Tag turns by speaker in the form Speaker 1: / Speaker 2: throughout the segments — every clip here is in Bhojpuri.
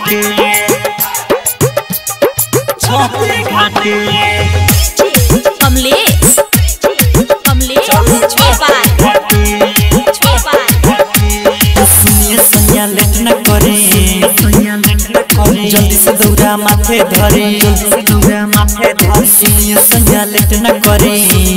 Speaker 1: घाटे छठी घाटे
Speaker 2: कमलेश कमलेश नेपाल नेपाल
Speaker 1: सुनिए सैया लेट न करे जल्दी से दौड़ा माथे धरे दौड़ा माथे धरे सुनिए सैया लेट न करे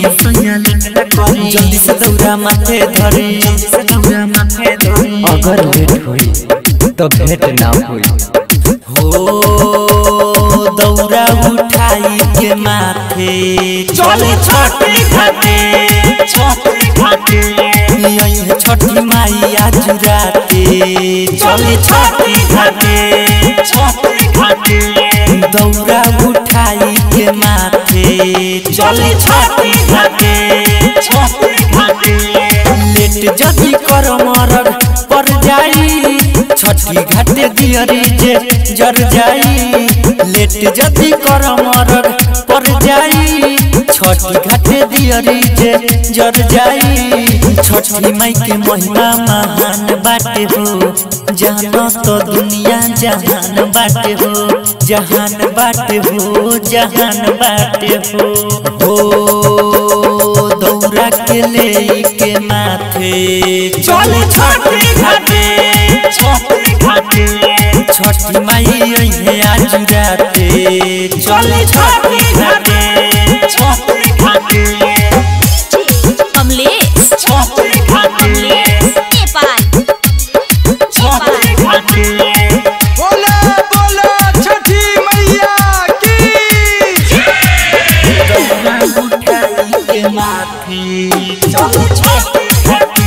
Speaker 1: जल्दी से दौड़ा माथे धरे दौड़ा माथे धरे
Speaker 3: अगर लेट हुई तो भेंट ना हुई
Speaker 1: हो दौड़ा उठाई के माथे चले छठी घाटे छठी घाटे यही छठी माई आज राते चले छठी घाटे छठी घाटे दौड़ा उठाई के माथे चले छठी घाटे छठी घाटे लेट जदी कर मरग पर जाई छठी घाटे दियरी जे जर जाई लेट जदी कर मरग पर जाई छठी घाटे दियरी जे जर जाई छठी माई के महिमा महान बाटे हो जानो तो दुनिया जहान बाटे हो जहान बाटे हो जहान बाटे हो हो दौड़ा के ले के माथे चले छठी घाटे छठी घाटे छठी माई अइहे आज राते चले छठी घाटे छठी घाटे
Speaker 2: कमलेश
Speaker 1: छठी घाटे
Speaker 2: कमलेश नेपाल
Speaker 1: छठी घाटे
Speaker 4: बोला बोला छठी मैया की
Speaker 1: दौड़ा उठाई के माथे चले छठी घाटे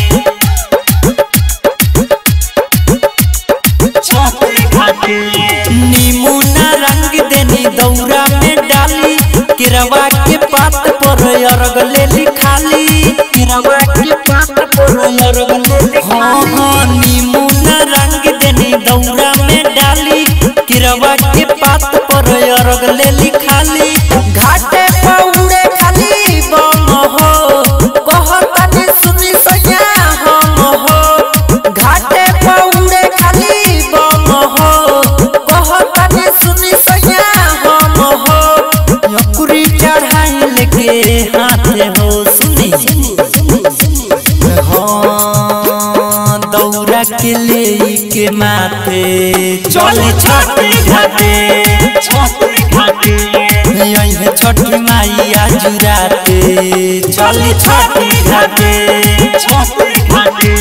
Speaker 1: छठी घाटे नीमुना रंग देनी दौरा में डाली किरवा के पात पर अरग ले लिखाली किरवा के पात पर अरग ले हाँ हाँ नीमुना रंग देनी दौरा में डाली किरवा के पात पर अरग ले लिखाली घाटे पौड़े खाली बम हो कहतनी सुनी सैया हम हो घाटे पौड़े खाली बम हो कहतनी सुनी सैया हम हो यकुरी चढ़ाई लेके हाथे हो सुनी हाँ दौड़ा के ले के माथे चले छठी घाटे छठी घाटे यही छठी माई आज राते चले छठी घाटे छठी घाटे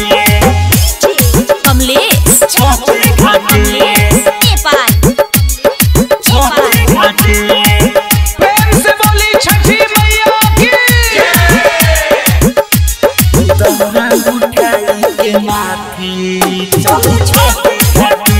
Speaker 2: कमलेश
Speaker 1: छठी घाटे
Speaker 2: कमलेश नेपाल
Speaker 1: छठी घाटे
Speaker 4: प्रेम से बोली छठी मैया की
Speaker 1: दौड़ा उठाई के माथे चले छठी घाटे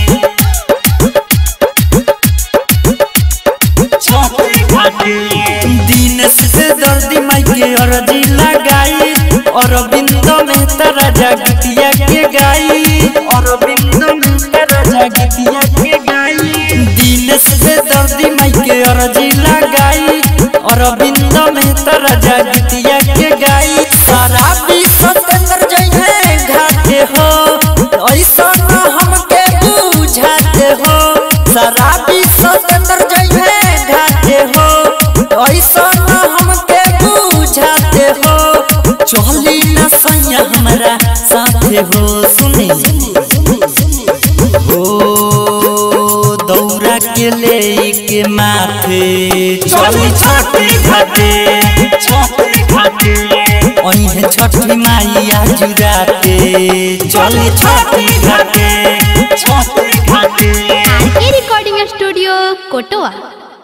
Speaker 1: छठी घाटे दिन से दर्दी माई के अर्जी लगाई अरविंद में तारा जागतिया के गाई अरविंद में तारा जागतिया के गाई दिन से दर्दी माई के अर्जी लगाई अरविंद में तारा जागतिया के गाई सारा विश्व सतेंद्र जइहे घाटे हो ऐसा न हमके बुझाते हो सारा विश्व सतेंद्र जइहे घाटे हो ऐसा न हमके बुझाते हो चली न सैया हमारा साथे हो सुनी हो दौड़ा के ले के माथे चली छठी घाटे छठी घाटे ओहे छठी माई आज राते चली छठी घाटे छठी घाटे
Speaker 2: आर के रिकॉर्डिंग स्टूडियो कोटवा